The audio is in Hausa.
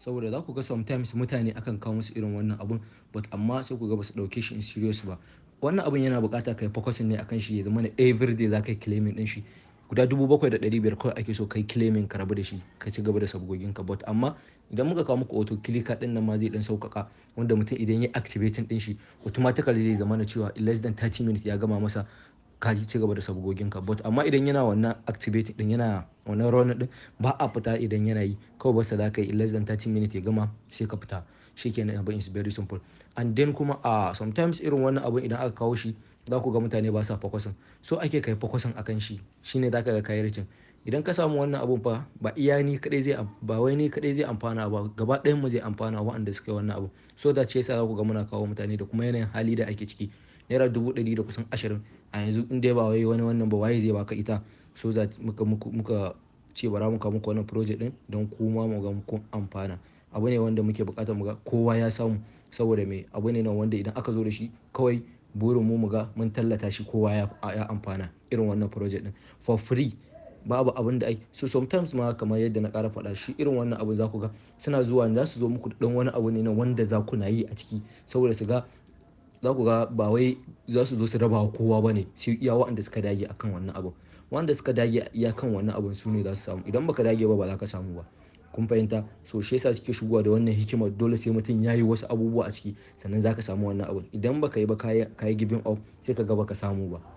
saboda za ku ga sometimes mutane akan kawo musu irin wannan abun but amma sai ku ga ba su ɗauke shi in serious ba wannan abun yana buƙata kai focusing ne akan shi ya zama na everyday za ka yi claiming din shi guda dubu bakwai da ɗari biyar kawai ake so kai claiming ka rabu da shi ka ci gaba da sabgogin ka but amma idan muka kawo muku auto clicker din nan ma zai dan sauƙaƙa wanda mutum idan ya activating din shi automatically zai zama na cewa in less than 30 minutes ya gama masa ka ci gaba da sabgogin ka but amma idan yana wannan activating din yana wannan run din ba a fita idan yana yi kawai basta za ka yi in less than 30 minutes ya gama sai ka fita shikenan abin is very simple and then kuma a uh, sometimes irin wannan abin idan aka kawo shi za ku ga mutane ba sa focusing so ake kai focusing akan shi shine za ka ga kayi ricin idan ka samu wannan abun fa ba iya ni kadai zai ba wai ni kadai zai amfana ba gaba ɗayan mu zai amfana waɗanda suka yi wannan abu so da ce yasa za ku ga muna kawo mutane da kuma yanayin hali da ake ciki naira dubu ɗari da kusan ashirin a yanzu in dai ba wai wani wannan ba waye zai baka ita so that muka muka ce bara muka muku wannan project din don kuma mu ga kun amfana abu ne wanda muke bukatar mu ga kowa ya samu saboda me abu ne nan wanda idan aka zo da shi kawai burin mu mu ga mun tallata shi kowa ya amfana irin wannan project din for free babu abin da ai so sometimes ma kamar yadda na ƙara faɗa shi irin wannan abu za ku ga suna zuwa za su zo muku da wani abu ne na wanda za ku na yi a ciki saboda su ga za ku ga ba wai za su zo su raba wa kowa ba ne sai iya waɗanda suka dage akan wannan abu wanda suka dage iya kan wannan abun su ne za su samu idan baka dage ba ba za ka samu ba kun fahimta so shi yasa suke shigowa da wannan hikimar dole sai mutum ya yi wasu abubuwa a ciki sannan za ka samu wannan abun idan baka yi ba ka yi giving up sai ka ga baka samu ba